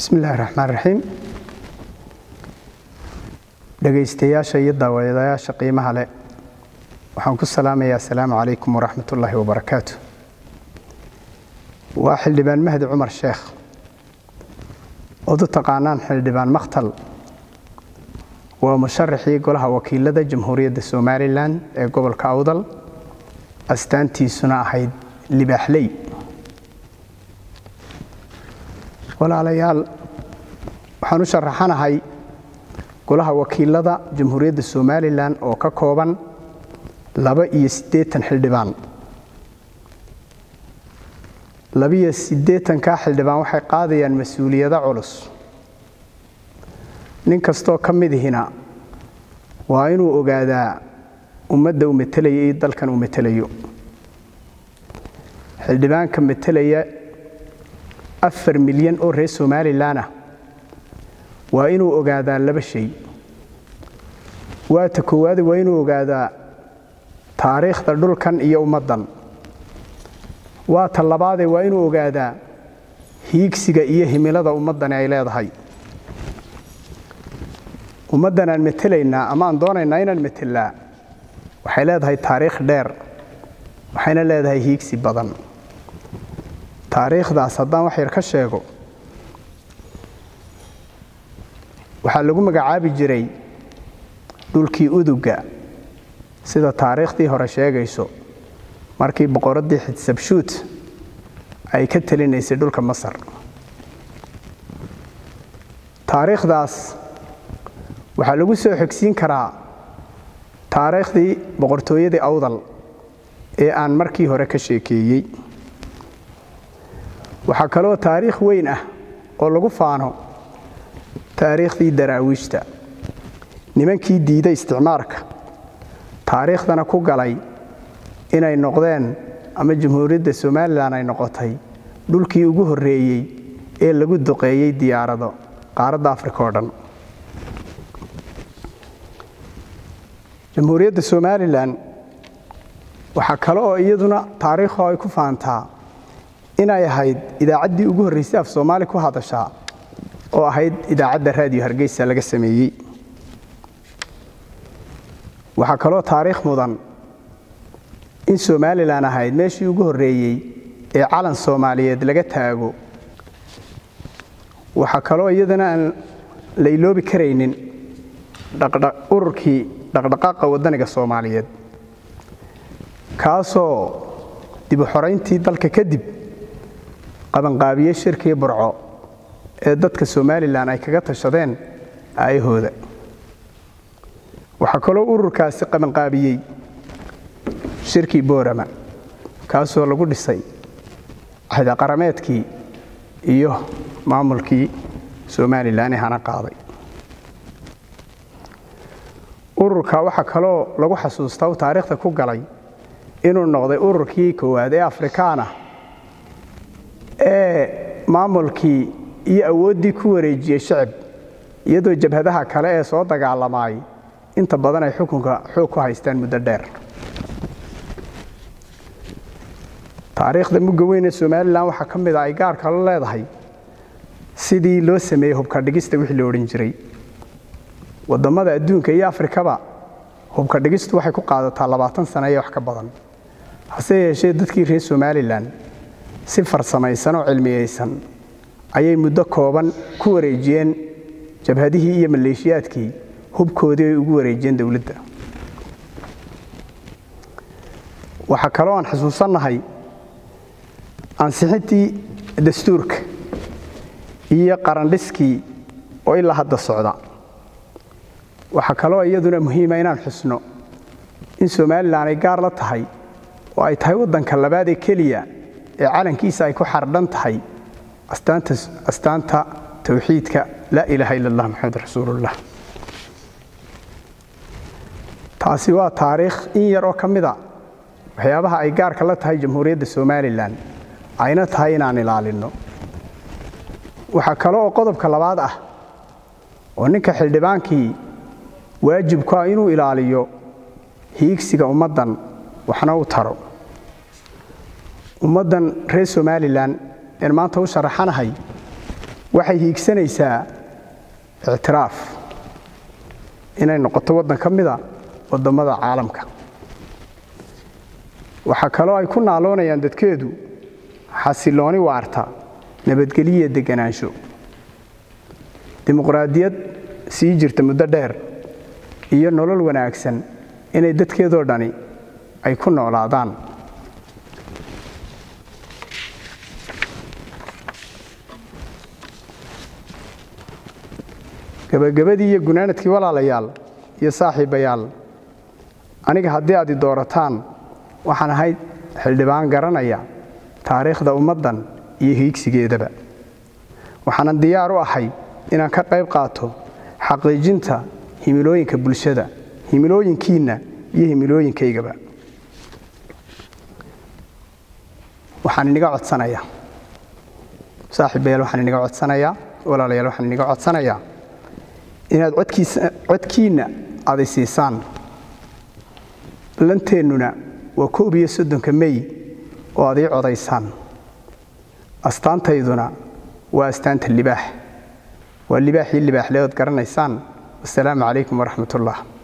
bismi illaahi raxmaan raxiim dhegaystayaasha iyo daawadayaasha qiimaha leh waxaan ku salaamayaa asalaamu calaykum waraxmat ullaahi wabarakaatu waa xildhibaan mahdi cumar sheekh ood u taqaanaan xildhibaan makhtal waa musharaxii golaha wakiilada jamhuuriyadda somalilan ee gobolka awdal astaantiisuna ahayd libaaxley walaalayaal waxaan u sharaxanahay golaha wakiilada jamhuuriyadda somalilan oo ka kooban laba iyo siddeetan xildhibaan labiyo siddeetankaa xildhibaan waxay qaadayaan mas-uuliyado culus nin kastoo ka midihina waa inuu ogaadaa ummadda uu metelaya iyo dalkan uu metelayo xildhibaanka metelaya afar milyan oo reer somalilan ah waa inuu ogaadaa laba shay waata koowaade waa inuu ogaadaa taariikhda dhulkan iyo ummaddan waa ta labaadee waa inuu ogaadaa hiigsiga iyo himilada ummaddani ay leedahay ummaddan aan metelaynaa ama aan doonaynaa inaan metelnaa waxay leedahay taariikh dheer waxayna leedahay hiigsi badan taariikhdaas haddaan wax yar ka sheego waxaa lagu magacaabi jiray dhulkii uduga sida taariikhdii hore sheegayso markii boqoraddii xitsabshuut ay ka telinaysay dhulka masar taariikhdaas waxaa lagu soo xogsiin karaa taariikhdii boqortooyadii awdal ee aan markii hore ka sheekeeyey waxaa kaloo taariikh weyn ah oo lagu faano taariikhdii daraawiishta nimankii diiday isticmaarka taariikhdana ku galay inay noqdeen ama jamhuuriyadda somalilan ay noqotay dhulkii ugu horreeyey ee lagu duqeeyey diyaarado qaaradda afrika oo dhan jamhuuriyadda somalilan waxaa kale oo iyaduna taariikho ay ku faantaa inay ahayd idaacaddii ugu horraysay af soomaali ku hadashaa oo ahayd idaacadda raadiyo hargeysa laga sameeyey waxaa kaloo taariikh mudan in somalilan ahayd meeshii ugu horreeyey ee calan soomaaliyeed laga taago waxaa kaloo iyadana aan la iloobi karaynin ururkii dhaqdhaqaaqa waddaniga soomaaliyeed kaasoo dib u xorayntii dalka kadib qabanqaabiyey shirkii burco ee dadka somalilan ay kaga tashadeen aayahooda waxaa kaloo ururkaasi qabanqaabiyey shirkii boorama kaasoo lagu dhisay cahdaqarameedkii iyo maamulkii somalilan ee hana qaaday ururka waxaa kaloo lagu xasuustaa u taariikhda ku galay inuu noqday ururkii koowaad ee afrikaana ee maamulkii iyo awooddii ku wareejiyey shacib iyadoo jabhadaha kale ee soo dagaalamaay inta badan ay xukunka xoog ku haystaan muddo dheer taariikhda mugga weyn ee somalilan waxaa ka mid a ay gaarka la leedahay sidii loo sameeyey hubka dhigista wixii la odhan jiray wadammada adduunka iyo afrikaba hubka dhigistu waxay ku qaadataa labaatan sano iyo wax ka badan hase yeeshee dadkii reer somalilan si farsamaysan oo cilmiyaysan ayay muddo kooban ku wareejiyeen jabhadihii iyo maleeshiyaadkii hubkoodii ay ugu wareejiyeen dowladda waxaa kaloo aan xusuusannahay ansixintii dastuurka iyo qarandhiskii oo ilaa hadda socda waxaa kaloo iyaduna muhiima inaan xusno in somalilan ay gaar la tahay oo ay tahay waddanka labaad ee keliya ee calankiisa ay ku xardhan tahay astaanta towxiidka laa ilaaha ila allah maxamed rasuulullah taasi waa taariikh in yar oo ka mida waxyaabaha ay gaarka la tahay jamhuuriyadda somalilan ayna tahay inaan ilaalinno waxaa kale oo qodobka labaad ah oo ninka xildhibaankii waajibku ah inuu ilaaliyo hiigsiga ummaddan waxna u taro ummaddan reer somalilan een maanta u sharaxanahay waxay hiigsanaysaa ictiraaf inay noqoto waddan ka mida waddammada caalamka waxaa kaloo ay ku naaloonayaan dadkeedu xasilooni waarta nabadgeliya deganaansho dimuqraadiyad sii jirta muddo dheer iyo nolol wanaagsan inay dadkeedoo dhani ay ku noolaadaan gebagabadii iyo gunaanadkii walaalayaal iyo saaxiibayaal aniga haddii aad i doorataan waxaan ahayd xildhibaan garanaya taariikhda ummaddan iyo hiigsigeedaba waxaanan diyaar u ahay inaan ka qayb qaato xaqiijinta himilooyinka bulshada himilooyinkiinna iyo himilooyinkaygaba waxaan iniga codsanayaa saaxiibayaal waxaan iniga codsanayaa walaalayaal waxaan iniga codsanayaa inaad codkiinna aday siisaan lanteennuna waa koob iyo soddonka mey oo ad ii codaysaan astaantayduna waa astaanta libaax waa libaaxii libaaxleood garanaysaan wasalaamu calaykum waraxmat ullah